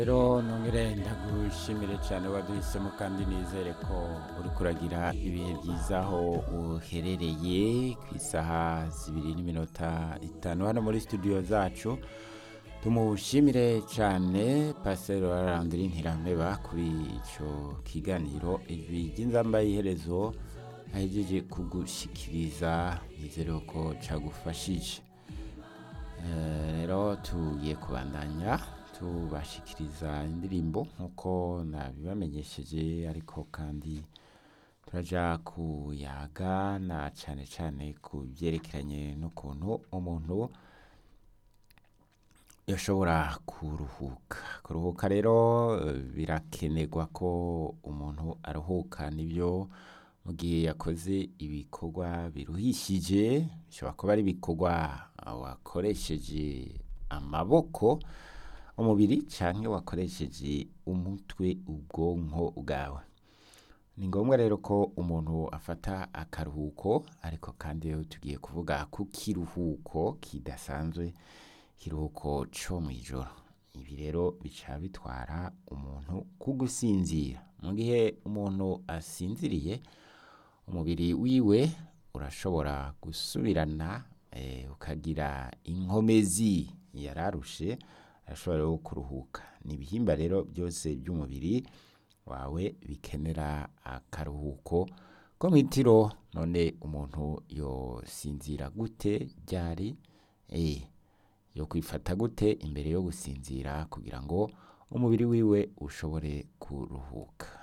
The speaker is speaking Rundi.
rero nongere ndagushimire cyane waduhisemo kandi nizere ko uri kuragira ibihe byiza aho uherereye ku isaha zibiri n'iminota itanu hano muri studio zacu tumushimire cyane pasiteri wararandura intirameba kuri icyo kiganiro ijwi ry'inzamba y'iherezo ahejeje kugushyikiriza nizere ko cyagufashije rero tugiye kubandanya tubashikiriza indirimbo nk'uko nabibamenyesheje ariko kandi turajya kuyaga na cyane cyane ku byerekeranye n'ukuntu umuntu yashobora kuruhuka kuruhuka rero birakenerwa ko umuntu aruhuka nibyo mu gihe yakoze ibikorwa biruhishije bishobora kuba ari ibikorwa wakoresheje amaboko umubiri cyangwa wakoresheje umutwe ubwonko bwawe ni ngombwa rero ko umuntu afata akaruhuko ariko kandi rero tugiye kuvuga ku kiruhuko kidasanzwe ikiruhuko cyo mu ijoro ibi rero bica bitwara umuntu ku gusinzira mu gihe umuntu asinziriye umubiri wiwe urashobora gusubirana ukagira inkomezi yararushe arashobora rero kuruhuka ni ibihimba rero byose by'umubiri wawe bikenera akaruhuko ko mu itiro none umuntu yosinzira gute ryari yo kwifata gute imbere yo gusinzira kugira ngo umubiri wiwe ushobore kuruhuka